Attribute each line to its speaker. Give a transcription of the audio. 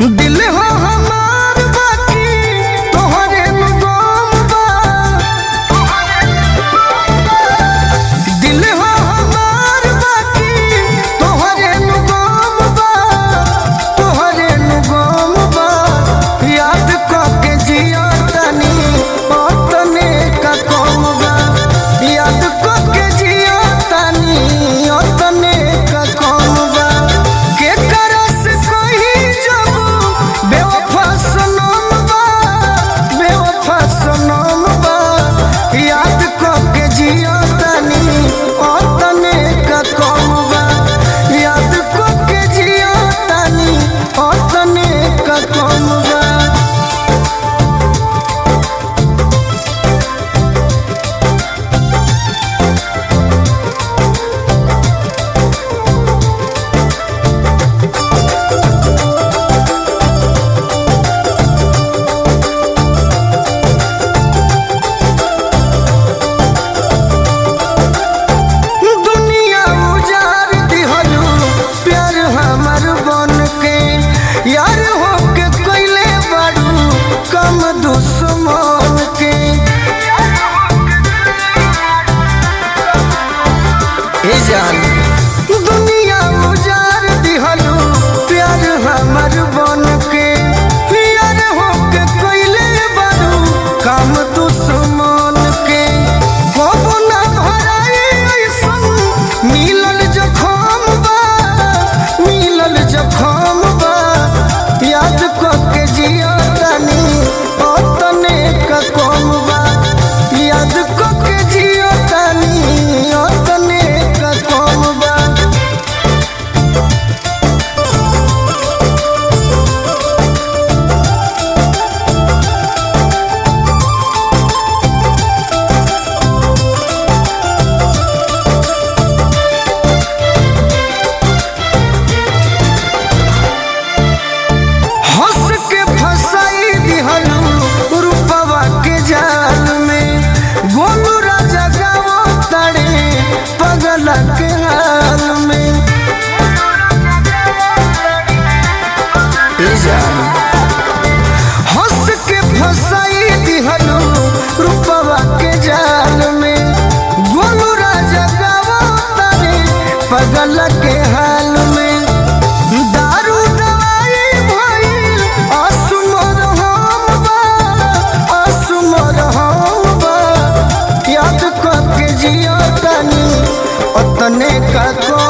Speaker 1: दिल हो हमार बाकी तोहरे नु गम बा दिल हो हमार बाकी तोहरे नु गम बा तोहरे नु गम बा याद करके जिया तनी ओतने का कम बा याद करके जिया तनी ओतने का कम बा के करस कोई जब बेवफा सनम बा बेवफा सनम बा याद करके जिया तनी ओतने का कम बा याद करके जिया तनी ओतने का कम बा दुनिया उजार दिहलू प्यार हमर बन के यार होके कैले बाड़ू कम दुश्मन के ए जान दुनिया उजार दिहलू प्यार हमर बन के यार होके कैले बाड़ू कम दुश्मन के कबो ना भराई ऐसन मिलल जखम बा मिलल जखम बा याद करके जिया तनी ओतने का कम बा याद करके जिया तनी ओतने का कम बा हंस के फसाई दिहलू रूपवा के जाल में गोलू राजा गावो तड़े पगल के हाल में ए जान हंस के फसाई दिहलू रूपवा के जाल में गोलू राजा गावो तड़े पगल के हाल में दारू दवाई भइल असुमर हम बा असुमर हम बा याद करके जिया तनी ओतने का को